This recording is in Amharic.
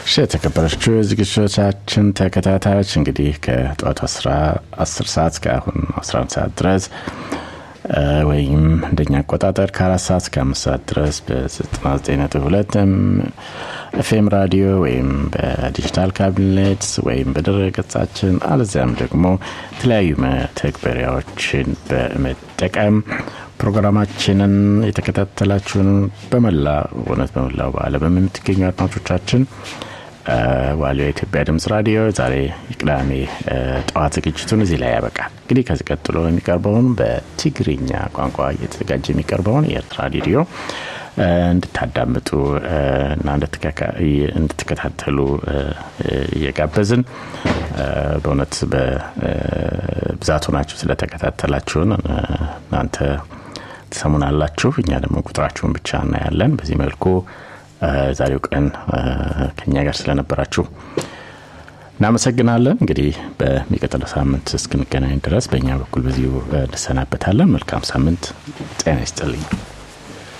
እሺ የተከበረችው የዝግጅቶቻችን ተከታታዮች እንግዲህ ከጠዋቱ 10 ሰዓት እስከ አሁን 11 ሰዓት ድረስ ወይም እንደኛ አቆጣጠር ከአራት ሰዓት እስከ አምስት ሰዓት ድረስ በ99.2 ኤፍኤም ራዲዮ ወይም በዲጂታል ካቢኔት ወይም በድረ ገጻችን አለዚያም ደግሞ የተለያዩ መተግበሪያዎችን በመጠቀም ፕሮግራማችንን የተከታተላችሁን በመላ እውነት በመላው በአለም የምትገኙ አድማጮቻችን ዋሊያ የኢትዮጵያ ድምጽ ራዲዮ ዛሬ የቅዳሜ ጠዋት ዝግጅቱን እዚህ ላይ ያበቃል። እንግዲህ ከዚህ ቀጥሎ የሚቀርበውን በትግርኛ ቋንቋ እየተዘጋጀ የሚቀርበውን የኤርትራ ሬዲዮ እንድታዳምጡ እና እንድትከታተሉ እየጋበዝን በእውነት በብዛቱ ናችሁ ስለተከታተላችሁን እናንተ ትሰሙናላችሁ። እኛ ደግሞ ቁጥራችሁን ብቻ እናያለን። በዚህ መልኩ ዛሬው ቀን ከኛ ጋር ስለነበራችሁ እናመሰግናለን። እንግዲህ በሚቀጥለው ሳምንት እስክንገናኝ ድረስ በእኛ በኩል በዚሁ እንሰናበታለን። መልካም ሳምንት። ጤና ይስጥልኝ።